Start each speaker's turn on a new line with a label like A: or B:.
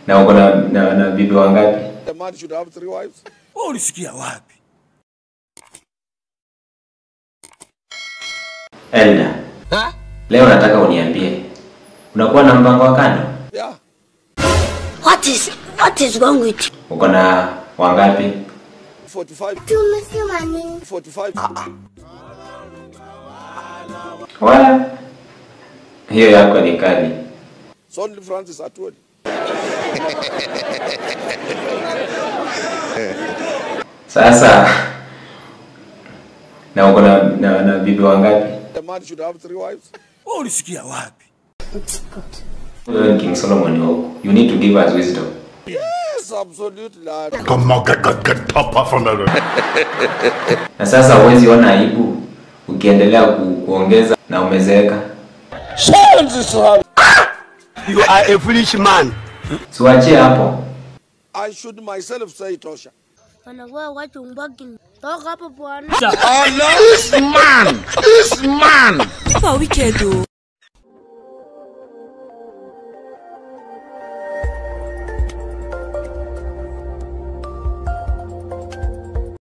A: Na uko na, na, na bibi wangapi?
B: A man should have three wives.
C: Wewe ulisikia wapi?
A: Elda, leo nataka uniambie unakuwa na mpango wa kando?
B: Yeah.
D: What is what is wrong with you?
A: Uko na wangapi?
B: 45.
D: Tumesema nini?
B: 45.
A: Wala hiyo yako ni kali.
B: It's only Francis Atwoli.
A: Sasa na uko na, na, na bibi wangapi?
B: A man should have three wives.
C: Wewe ulisikia wapi?
D: It's good.
A: Wewe ni King Solomon wa huku. You need to give us wisdom.
B: Yes, absolutely. lad.
E: Come on, get, get, get top off from there.
A: Na sasa huwezi ona aibu ukiendelea ku, kuongeza na umezeeka.
C: You are a foolish man.
A: Siwachie hapo.
B: I should myself say Tosha.
D: Wanakuwa watu mbaki. Toka hapo bwana.
F: Kwa weekend o.